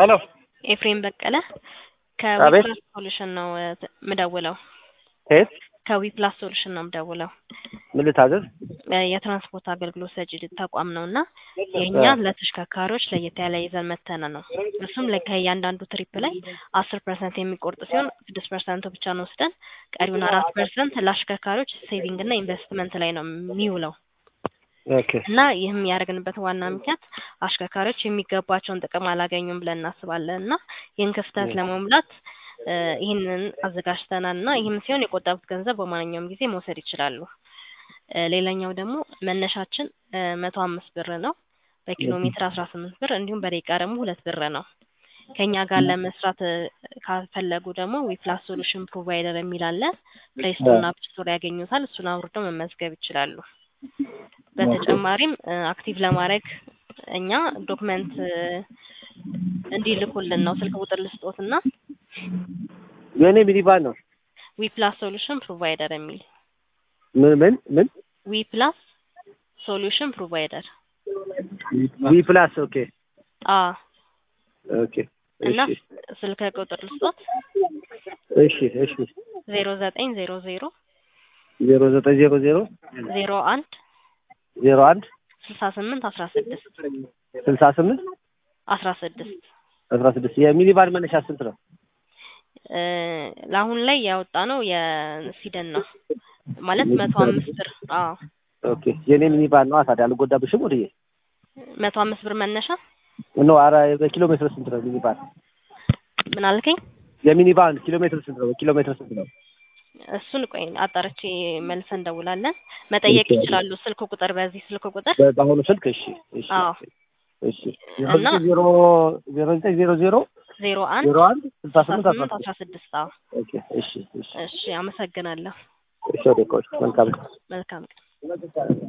ሄሎ ኤፍሬም በቀለ አቤት። ከዊፕላስ ሶሉሽን ነው እ ምደውለው። ከየት ከዊፕላስ ሶሉሽን ነው ምደውለው። ምን ልታዘዝ? እ የትራንስፖርት አገልግሎት ሰጪ ተቋም ነው እና የእኛ ለተሽከርካሪዎች ለየት ያለ ይዘን መተነ ነው። እሱም ለ- ከእያንዳንዱ ትሪፕ ላይ አስር ፐርሰንት የሚቆርጥ ሲሆን ስድስት ፐርሰንቱ ብቻ ነው ወስደን ቀሪውን አራት ፐርሰንት ለአሽከርካሪዎች ሴቪንግ እና ኢንቨስትመንት ላይ ነው የሚውለው ኦኬ እና ይህም ያደረግንበት ዋና ምክንያት አሽከርካሪዎች የሚገባቸውን ጥቅም አላገኙም ብለን እናስባለን እና ይህን ክፍተት ለመሙላት እ ይህንን አዘጋጅተናል እና ይህም ሲሆን የቆጠቡት ገንዘብ በማንኛውም ጊዜ መውሰድ ይችላሉ። እ ሌላኛው ደግሞ መነሻችን እ መቶ አምስት ብር ነው። በኪሎ ሜትር አስራ ስምንት ብር እንዲሁም በደቂቃ ደግሞ ሁለት ብር ነው። ከእኛ ጋር ለመስራት እ ካፈለጉ ደግሞ ዊፕላስ ሶሉሽን ፕሮቫይደር የሚል አለ። ፕሌይ ስቶር እና አፕ ስቶር ያገኙታል። እሱን አውርደው መመዝገብ ይችላሉ። በተጨማሪም እ አክቲቭ ለማድረግ እኛ ዶክመንት እ እንዲልኩልን ነው ስልክ ቁጥር ልስጦትና የእኔ ሚኒቫን ነው። ዊፕላስ ሶሉሽን ፕሮቫይደር የሚል ምን ምን ምን ዊፕላስ ሶሉሽን ፕሮቫይደር ዊ ፕላስ ኦኬ አ ኦኬ እና እሺ ስልክ ቁጥር ልስጦት እሺ እሺ ዜሮ ዘጠኝ ዜሮ ዜሮ ዜሮ ዘጠኝ ዜሮ ዜሮ ዜሮ አንድ ዜሮ አንድ ስልሳ ስምንት አስራ ስድስት ስልሳ ስምንት አስራ ስድስት አስራ ስድስት የሚኒቫን መነሻ ስንት ነው? እ ለአሁን ላይ ያወጣ ነው የሲደን ነው ማለት መቶ አምስት ብር አዎ ኦኬ የእኔ ሚኒቫን ነው። ታዲያ አልጎዳብሽም ወድዬ መቶ አምስት ብር መነሻ ኖ ኧረ በኪሎ ሜትር ስንት ነው ሚኒቫን? ምን አልከኝ? የሚኒቫን ኪሎ ሜትር ስንት ነው? በኪሎ ሜትር ስንት ነው? እሱን ቆይ አጣርቼ መልሰን እንደውላለን። መጠየቅ ይችላሉ። ስልክ ቁጥር በዚህ ስልክ ቁጥር በ- በአሁኑ ስልክ እሺ እሺ አዎ እሺ እና ዜሮ ዜሮ ዘጠኝ ዜሮ ዜሮ ዜሮ አንድ ዜሮ አንድ ስልሳ አስራ ስምንት አስራ ስምንት ስድስት አስራ ስድስት አዎ ኦኬ እሺ እሺ እሺ አመሰግናለሁ። እሺ ወደ ቆይ መልካም ቀን መልካም ቀን